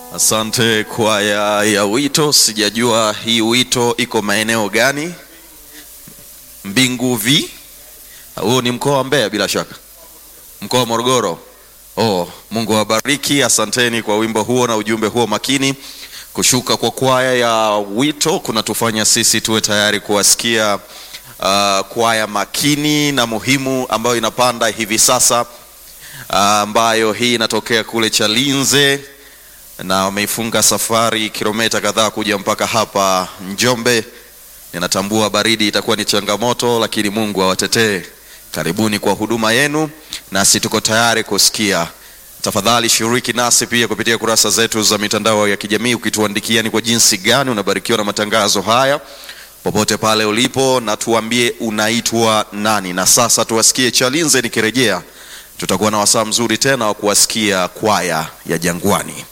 Asante kwaya ya wito. Sijajua hii wito iko maeneo gani? Mbingu vi huo ni mkoa wa Mbeya bila shaka, mkoa wa Morogoro. Oh, Mungu awabariki. Asanteni kwa wimbo huo na ujumbe huo makini. Kushuka kwa kwaya ya wito kunatufanya sisi tuwe tayari kuwasikia uh, kwaya makini na muhimu ambayo inapanda hivi sasa uh, ambayo hii inatokea kule Chalinze na wameifunga safari kilomita kadhaa kuja mpaka hapa Njombe. Ninatambua baridi itakuwa ni changamoto, lakini Mungu awatetee. Karibuni kwa huduma yenu, nasi tuko tayari kusikia. Tafadhali shiriki nasi pia kupitia kurasa zetu za mitandao ya kijamii, ukituandikia ni kwa jinsi gani unabarikiwa na matangazo haya popote pale ulipo, na tuambie unaitwa nani. Na sasa tuwasikie Chalinze. Nikirejea tutakuwa na wasaa mzuri tena wa kuwasikia kwaya ya Jangwani.